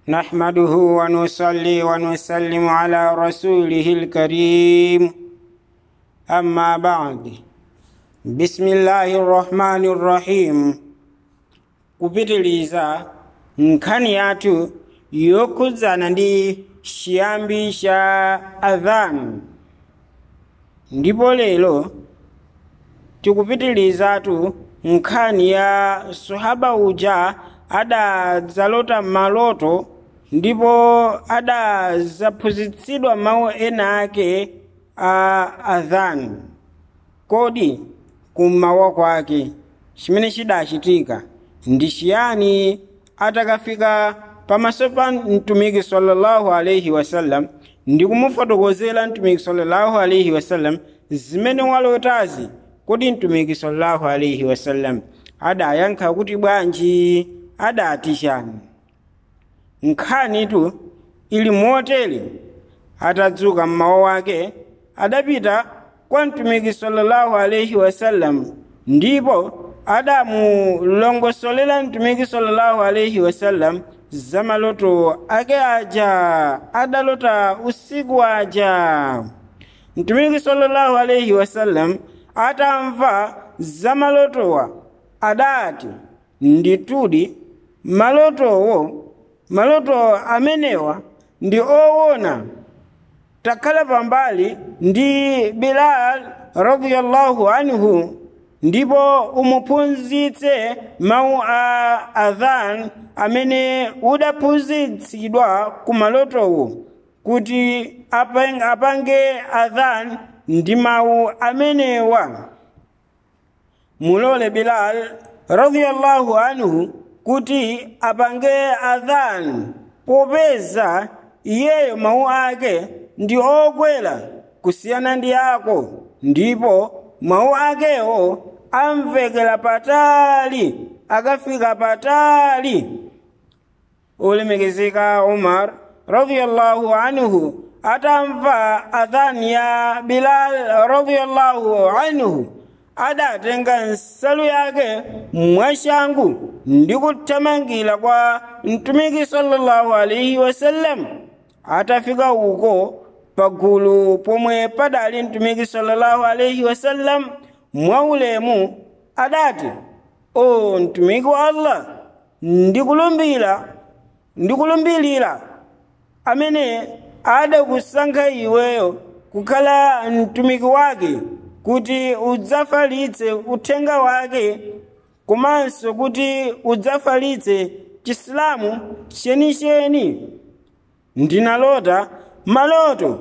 نحمده ونصلي ونسلم على رسوله الكريم أما بعد بسم الله الرحمن الرحيم kupitiliza nkhani yathu yokhudzana ndi chiyambi cha adhan ndipo lero tikupitirizatu nkhani ya sahaba uja adadzalota maloto ndipo adadzaphunzitsidwa mawu ena ake a adhan kodi kummawa kwake chimene chidachitika ndi chiyani atakafika pamaso pa mtumiki sallallahu alaihi wasallam ndi kumufotokozera mtumiki sallallahu alaihi wasallam zimene walotazi kodi mtumiki sallallahu alaihi wasallam adayankha kuti bwanji adati chani nkhanitu ili motere atadzuka mmawa wake adapita kwa mtumiki sallallahu alaihi wasallam ndipo adamulongosolera mtumiki sallallahu alaihi wasallam zamaloto ake aja adalota usiku aja mtumiki sallallahu alaihi wasallam atamva zamalotowa adati nditudi malotowo maloto amenewa ndi owona takhala pambali ndi bilal radiyallahu anhu ndipo umuphunzitse mawu a adhan amene udaphunzitsidwa ku malotowo kuti apange adhan ndi mawu amenewa mulole bilal radiyallahu anhu kuti apange adhan popeza iyeyo mawu ake ndi okwera kusiyana ndi ako ndipo mawu akewo amvekera patali akafika patali olemekezeka umar radiyallahu anhu atamva adhani ya bilal radiyallahu anhu adatenga nsalu yake mwashangu ndi kuthamangira kwa mtumiki sallallahu alaihi wasallam atafika uko pagulu pomwe padali mtumiki sallallahu alaihi wasallam mwaulemu adati o mtumiki wa allah ndikulumbira ndikulumbilira amene adakusankha iweyo kukhala mtumiki wake kuti udzafalitse uthenga wake komanso kuti udzafalitse chisilamu chenicheni ndinalota maloto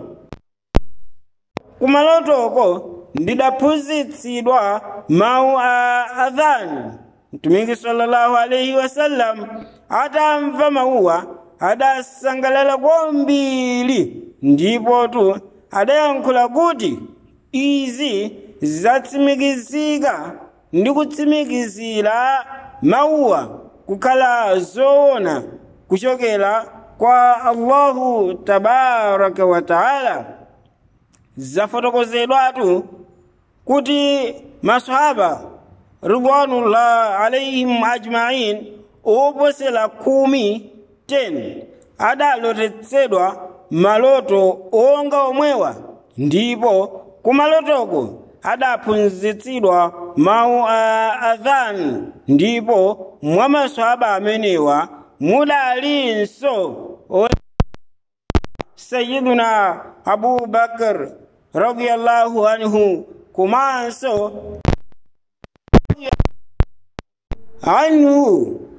kumalotoko ndidaphunzitsidwa mawu a adhani mtumiki sallallahu alaihi wasallam atamva mawuwa adasangalala kwambiri ndipotu adayankhula kuti izi zatsimikizika ndi kutsimikizira mawuwa kukhala zoona kuchokera kwa allahu tabaraka wa taala zafotokozedwatu kuti masahaba ridwanullah alaihim ajmain oposera khumi 10 adalotetsedwa maloto onga omwewa ndipo kumalotoko adaphunzitsidwa mawu a adhan ndipo mwa masahaba amenewa mudalinso sayiduna abubakar radiyallahu anhu komanso anhu